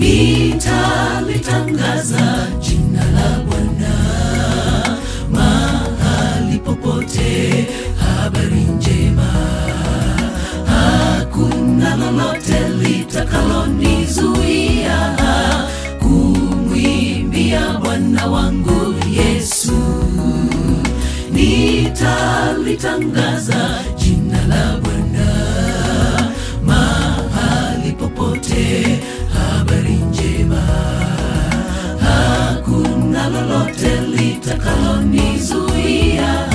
nitalitangaza jina la Bwana mahali popote, habari njema. Hakuna lolote litakalonizuia kumwimbia Bwana wangu Yesu. Nitalitangaza jina la Bwana mahali popote, habari njema. Hakuna lolote litakalonizuia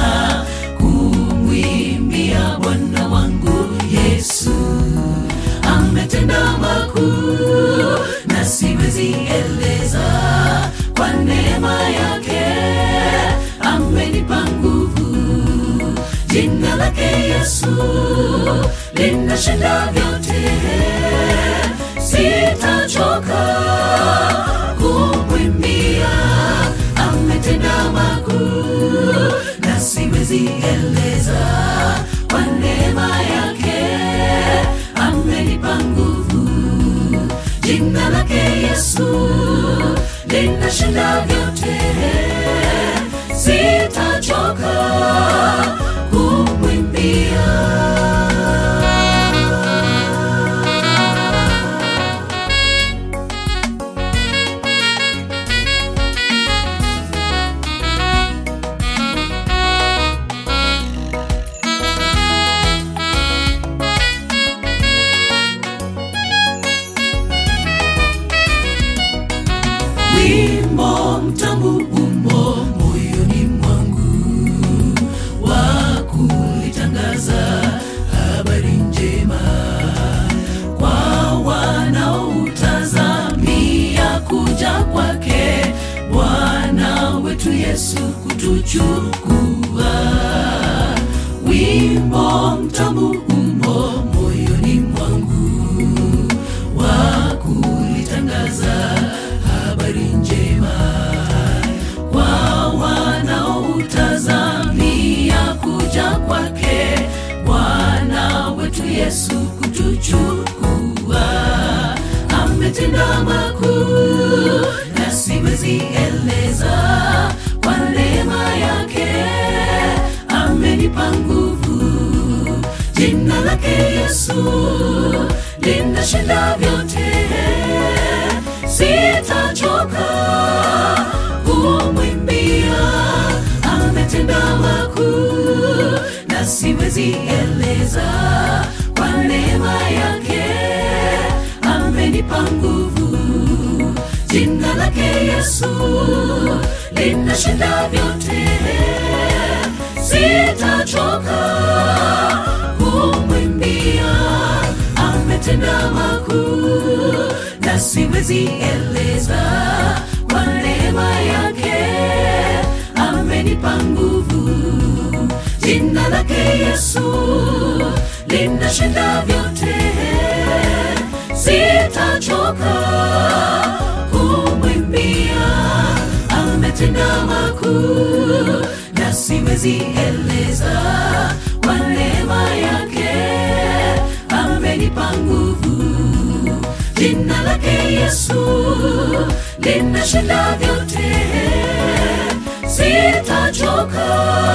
kumwimbia Bwana wangu Yesu. Ametenda makuu na siwezi eleza, kwa neema yake amenipa nguvu. Jina lake Yesu linashinda vyote, sitachoka kumwimbia. Ametenda makuu na siwezi eleza, kwa neema yake amenipa nguvu. Jina lake Yesu linashinda vyote, sitachoka kumwimbia. wimbo mtamu umo moyoni mwangu wa kulitangaza habari njema kwa wanaotazamia kuja kwake Bwana wetu Yesu kutuchukua. Wimbo mtamu umo moyoni mwangu wa kulitangaza habari njema kwa wanaotazamia kuja kwake Bwana wetu Yesu kutuchukua. Ametenda makuu na siwezi eleza, kwa neema yake amenipa nguvu. Jina lake Yesu linashinda vyote, sitachoka kumwimbia. Ametenda makuu na siwezi eleza, kwa neema yake amenipa nguvu. Jina lake Yesu linashinda vyote, sitachoka kumwimbia. Ametenda makuu na siwezi eleza, kwa neema yake amenipa nguvu. Jina lake Yesu linashinda vyote, sitachoka kumwimbia. Ametenda makuu na siwezi eleza, kwa neema yake amenipa nguvu. Jina lake Yesu linashinda vyote, sitachoka